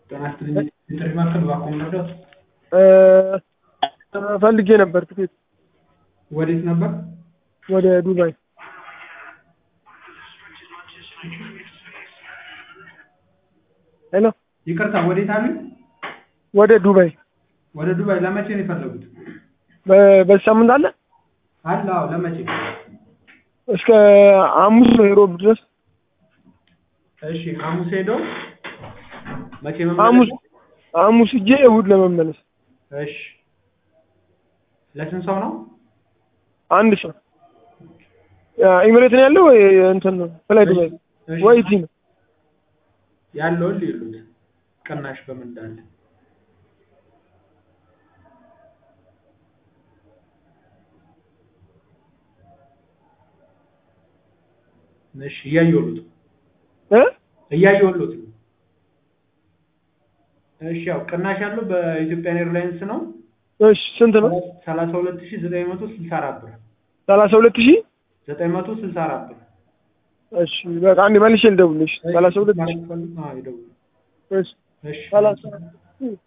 ጤና ይስጥልኝ የጥሪ ማዕከል እባክዎ መርዳት ፈልጌ ነበር ትኬት ወዴት ነበር? ወደ ዱባይ ሄሎ ይቅርታ ወዴት አሉኝ? ወደ ዱባይ ወደ ዱባይ ለመቼ ነው የፈለጉት? በ- በዚህ ሳምንት አለ አለ አዎ ለመቼ? እስከ ሐሙስ ነው ሮብ ድረስ እሺ ሐሙስ ሄደው መቼ ሐሙስ መመለስ? ሐሙስ ሂጄ እሑድ ለመመለስ እሺ ለስንት ሰው ነው? አንድ ሰው ኢሚሬት ነው ያለው ወይ እንትን ነው ፍላይ ዱባይ እሺ፣ ወይ እዚህ ነው ያለውን ሊሉት ቅናሽ በምን እንዳለ እሺ እያየሁት እ እያየሁት ነው። እሺ ያው ቅናሽ ያለው በኢትዮጵያን ኤርላይንስ ነው እሺ ስንት ነው ሰላሳ ሁለት ሺህ ዘጠኝ መቶ ስልሳ አራት ብር ሰላሳ ሁለት ሺህ ዘጠኝ መቶ ስልሳ አራት ብር እሺ በቃ አንዴ መልሼ ልደውልልሽ ሰላሳ ሁለት ሺህ ማለት ፈልግ- አዎ ይደውሉ። እሺ እሺ ሰላሳ